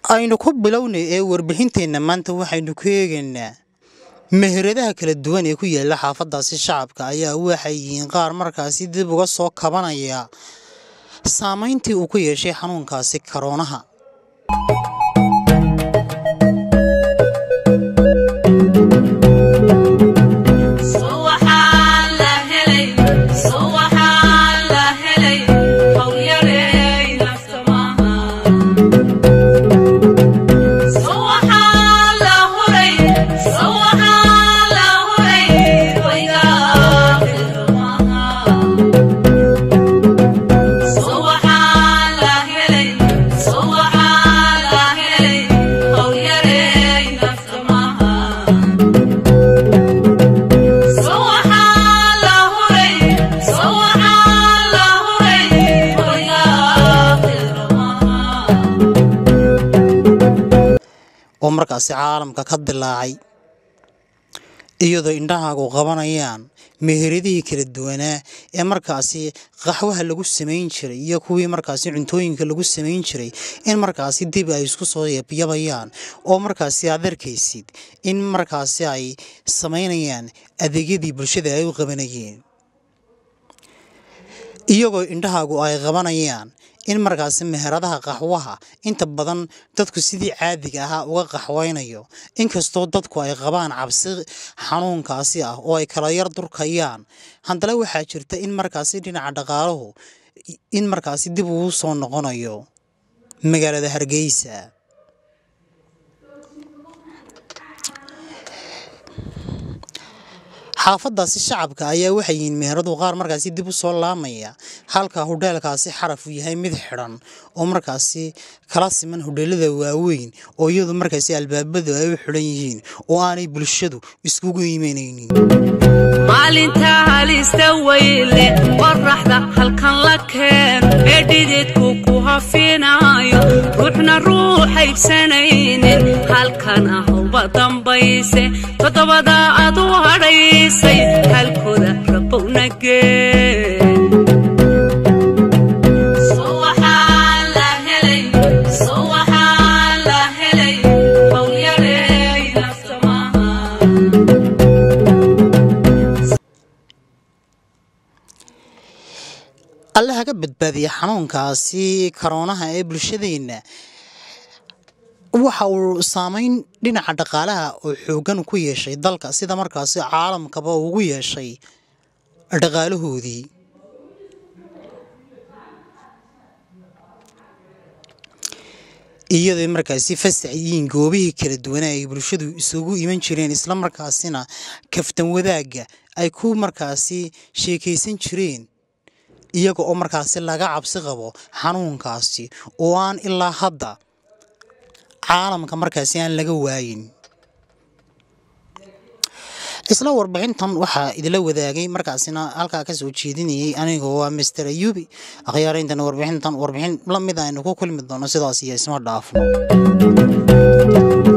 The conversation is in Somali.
aynu ku bilownay ee warbixinteenna maanta waxaynu ku eegaynaa meheradaha kala duwan ee ku yaala xaafadaasi shacabka ayaa waxay yihiin qaar markaasi dib uga soo kabanaya saameyntii uu ku yeeshay xanuunkaasi karoonaha oo markaasi caalamka ka dilaacay iyadoo indhahaagu qabanayaan meheradihii kala duwanaa ee markaasi qaxwaha lagu samayn jiray iyo kuwii markaasi cuntooyinka lagu samayn jiray in markaasi dib ay isku soo yabayaan oo markaasi aad arkaysid in markaasi ay samaynayaan adeegyadii bulshada ay u qabanayeen iyagoo indhahaagu ay qabanayaan in markaasi meheradaha qaxwaha inta badan dadku sidii caadiga ahaa uga qaxwaynayo inkastoo dadku ay qabaan cabsi xanuunkaasi ah oo ay kala yar durkayaan haddana waxaa jirta in markaasi dhinaca dhaqaaluhu in markaasi dib ugu soo noqonayo magaalada hargeysa xaafadaasi shacabka ayaa waxay yihiin meheradu qaar markaasi dib u soo laamaya halka hudheelkaasi xaraf uu yahay mid xidhan oo markaasi kala siman hudheelada waaweyn oo iyadu markaasi albaabadu ay u xidhan yihiin oo aanay bulshadu iskugu imanaynin maalinta halista weyle qoraxda halkan la keeno ee dhididku ku hafinayo ruuxna ruuxaydsanaynin halkan ahowba dambayse toddobada aad u hadhaysay halkooda rabowna gee alle haga badbaadiya xanuunkaasi karoonaha ee bulshadeenna waxa uu saameyn dhinaca dhaqaalaha oo xooggan ku yeeshay dalka sida markaasi caalamkaba ugu yeeshay dhaqaalahoodii iyadoo markaasi fasax yihiin goobihii kala duwanaa ay bulshadu isugu iman jireen isla markaasina kaftan wadaagga ay ku markaasi sheekaysan jireen iyaga oo markaasi laga cabsi qabo xanuunkaasi oo aan ilaa hadda caalamka markaasi aan laga waayin isla warbixintan waxaa idila wadaagay markaasina halkaa ka soo jeedinayay aniga waa master ayubi akhyaarayntan warbixintan warbixin la mid aynu ku kulmi doono sidaas iyo isma dhaafno